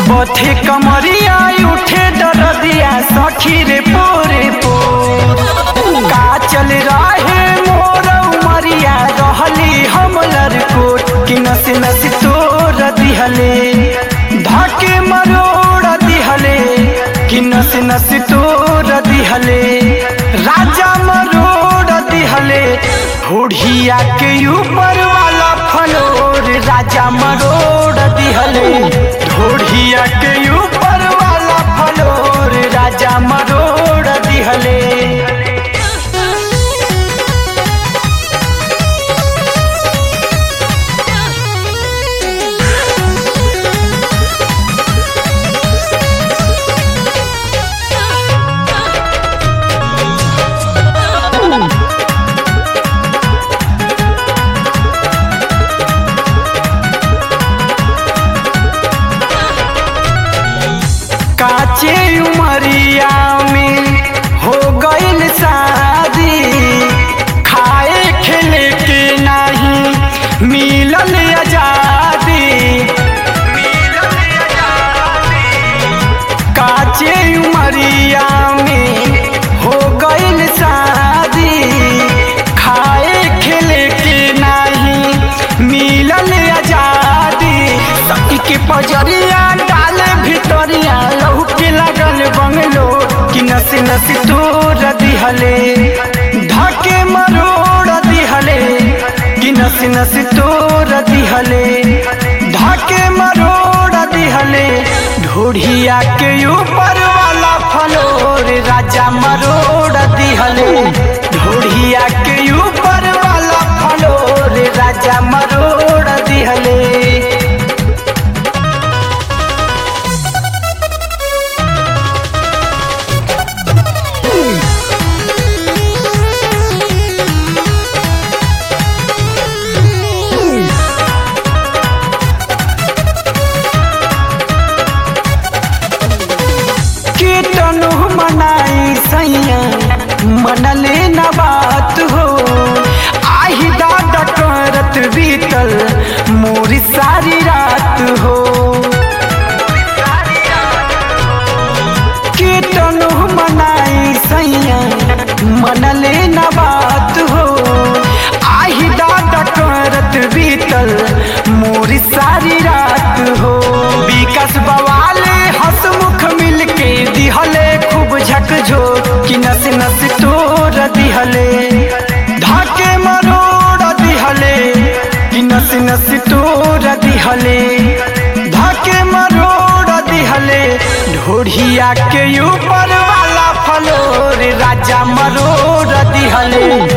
बथे कमरिया उठे दरदिया सखी रे पोरे पोर का चल रहे मोर उमरिया रहली हम लरकोट कि नस नस तोर दिहले धके मरोड़ दिहले कि नस नस तोर दिहले राजा मरोड़ दिहले होढ़िया के ऊपर वाला फलोर राजा मरोड़ दिहले ढोढ़िया के ऊपर वाला फलोर राजा मरोड़ दिहले काचे उमरिया में हो गईल शादी खाए खेले के नहीं मिलल आजादी काचे उमरिया में हो गईल शादी खाए खेले के नहीं मिलल आजादी सखी के पजरिया डाल भितरिया लहू के लगल बंगलो कि नस नस तोर दिहले धके मरोड़ दिहले कि नस नस तोर दिहले धके मरोड़ दिहले ढोढ़िया के ऊपर वाला फलोर राजा मरोड़ दिहले ढोढ़िया के ऊपर वाला फलोर राजा मरोड़ दिहले कीटनु मनाई सैया मनले न बात हो आही दादा करत बीतल मोरी सारी रात हो कीटनु मनाई सैया मनले न बात हो आही दादा करत बीतल मोरी सारी रात हो विकास बवाले हसमुख मिलके दिहले खूब झकझो कि नस नस तोर दिहले धाके मरोड़ दिहले कि नस नस तोर दिहले धाके मरोड़ दिहले ढोढ़िया के ऊपर वाला फलोर राजा मरोड़ दिहले